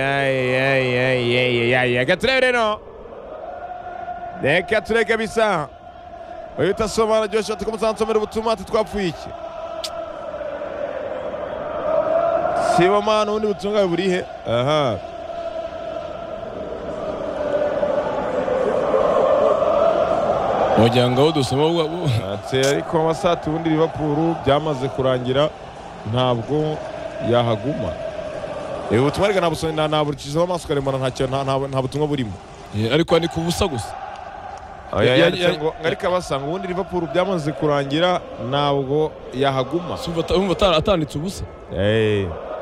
Yay, yay, yay, yay, yay, yay. Reka turebe reka turebe bisa uyu utasoma aryoshye ati ko muzansomera ubutumwa ati twapfuye iki siba mwana ubundi butumwa burihe aha wagira ngo dusoma ati ariko amasati ubundi ribapuru byamaze kurangira ntabwo yahaguma ubu butumwa reka nabusoma naburikijeho amaso ukarembana nta kintu- nta- nta- nta butumwa burimo ariko ni ku busa gusa Ya- ya- yanditse ya- ngo ariko abasanga ubundi Liverpool byamaze kurangira ntabwo yahaguma Si umva ata- umva ata- atanditse ubusa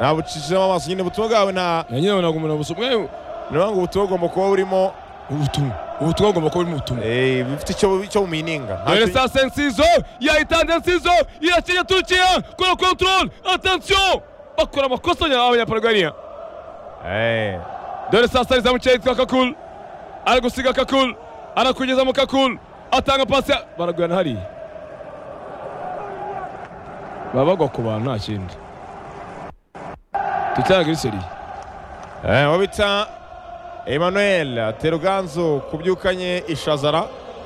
nabucishijemo amaso nyine ubutumwa bwawe nta na nyine ntabwo umuntu abusoma mwe ni ukuvuga ngo ubutumwa bugomba kuba burimo ubutumwa ubutumwa bugomba kuba burimo ubutumwa eh, bufite icyo bu- icyo bumininga Nta Dore cyo- sasa Nsizo yahitanze Nsizo irakinya Turukiya kora control attention bakora amakosa ya abanyaporogariya Eh, dore sasa alizamu cya yitwa Kakul ari gusiga Kakul anakunyuza mu Kakul atanga pasi ya- baragurana hariya baba bagwa ku bantu nta kindi tutanga kuri seriye eh, uwo bita emmanuel teruganzu kubyukanye ishazara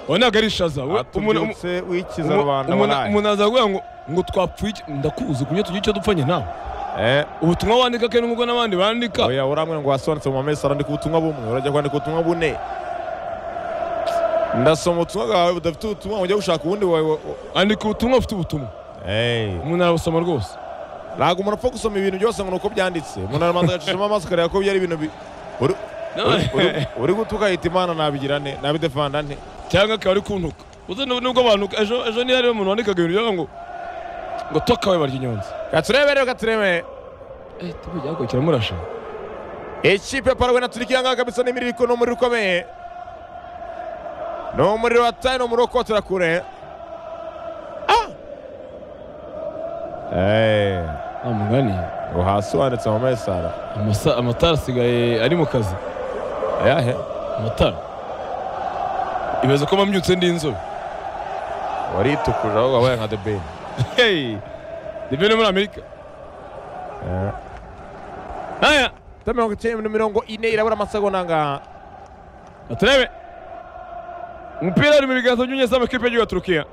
uwo ntabwo ari ishaza we- umuntu- umu- atubyutse wikiza umu- rubanda umuntu baraye. umuntu aza kuvuga ngo ngo twapfuye iki? ndakuzi kumenya tugire icyo dupfanye nawe Eh, ubutumwa wandika kenshi nk'ubwo n'abandi bandika oya uramwe ngo wasobanutse mu mamesi arandika ubutumwa bumwe urajya kwandika ubutumwa bune ndasoma ubutumwa bwawe budafite ubutumwa ngo ujye gushaka ubundi wawe wa- wa- andika ubutumwa ufite ubutumwa Eh, umuntu arabusoma rwose ntabwo umuntu apfa gusoma ibintu byose ngo ni uko byanditse umuntu arabanza agacishamo amaso akareba ko byari ibintu bi- uri- uri- uri- uri guta ugahita imana nabigira nte nabidefanda nte cyangwa akaba ari kuntuka uzi nub- nubwo abantu ejo ejo niyo hariho umuntu wandikaga ibintu byaba ngo ngo tokawe barya inyonzi katurebe rero katurebe eh tubujya ko kiramurasha ikipe ya parawe na turikiya ngaha kabisa n'imiriko ni umuriro ukomeye ni umuriro wataye ni umuriro wo kotera kure Ah! Eh, nta mugani ngo hasi wanditse mu mesara Amasa- amatara asigaye ari mu kazi ayahe amatara ibaza ko mpamyutse ndi inzobe waritukurira ahubwo wabaye nka debeni hey ndebe no muri amerika aya mirongo icyenda mirongo ine irabura amasegonda angaha aturebe umupira ari mu biganza by'umunyezamu w'ikipe y'igihugu ya turukiya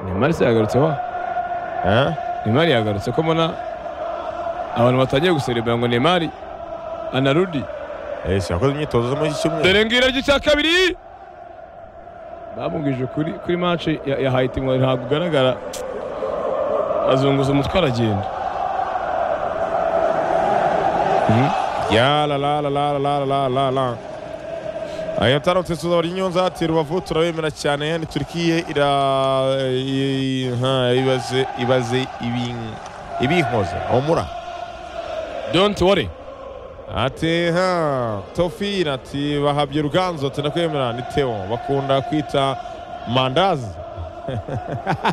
neymar se yagarutse wa Eh? Neymar yagarutse ko mbona abantu batangiye guserebera ngo Neymar anarudi Eh, si yakoze imyitozo zo muri iki cyumweru dore ngira ry'icya kabiri bamubwije ukuri kuri match ya, ya Haiti ngo ntabwo ugaragara azunguza umutwe aragenda Mhm. ya la la la la la la la la la aya taramutse tuza bari nyonza ati rubavu turabemera cyane yani turikiye ira i- i- ha, ibaze ibaze ibin- ibinkoze omura don't worry ati ha tofira ati bahabye ruganzo ati ndakwemera ni teo bakunda kwita mandazi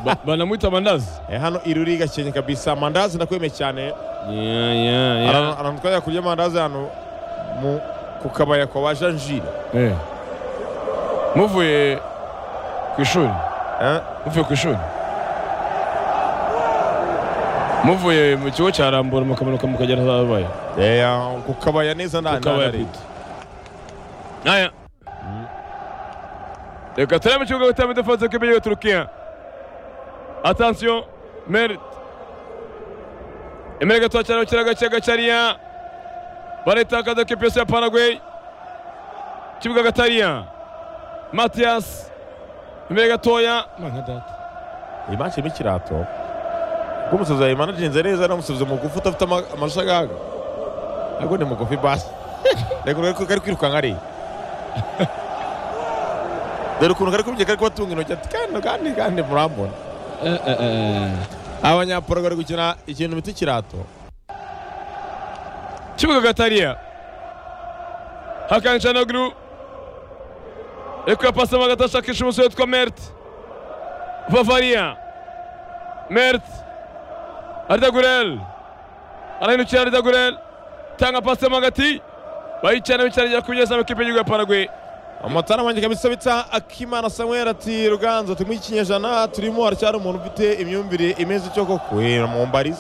Ba- banamwita mandazi Eh, hano iruri gakenye kabisa mandazi ndakwemeye cyane yeah, yeah, yeah. ahantu twajya kurya amandazi hano mu ku kabaya kwa ba janjire Eh. muvuye ku ishuri Eh? muvuye ku ishuri muvuye mu kigo cya rambura mukamanuka mukagera ahabaye Eya, ku kabaya neza nta ukaba nari. yapita aya reka turebe mu kibuga gutera imidefanse k'imbere ya turukiya atansiyo merite imbere gato cyane bakira gake gakariya baritakaza ko ipesi ya paragwe kibuga gatariya matiyasi imbere gatoya mwana data Iyi match irimo ikirato. Rw'umusozi yayimanaginze neza n'umusozi mugufi utafite ama- amashagaga. Ntabwo ni mugufi basi. Reka urebe ko kari kwirukanka ari. Dore ukuntu kari kubyeka kari kubatunga intoki ati kandi kandi kandi murambona. Abanyaporogwe bari gukina ikintu bita ikirato. kibuga gatariya Hakan Canoglu ariko yapasamo hagati ashakisha umusore witwa Mert Bavaria Mert Arda Gurel arahindukira Arda Gurel tanga pasemo hagati bayicana bicanira ku munyezamu w'ikipe y'igihugu ya Paraguay Amatara manjye kabisa bita Akimana Samuel ati Ruganzo turi mu kinyejana turimo haracyari umuntu ufite imyumvire imeze icyo koko. Eh, mumbarize.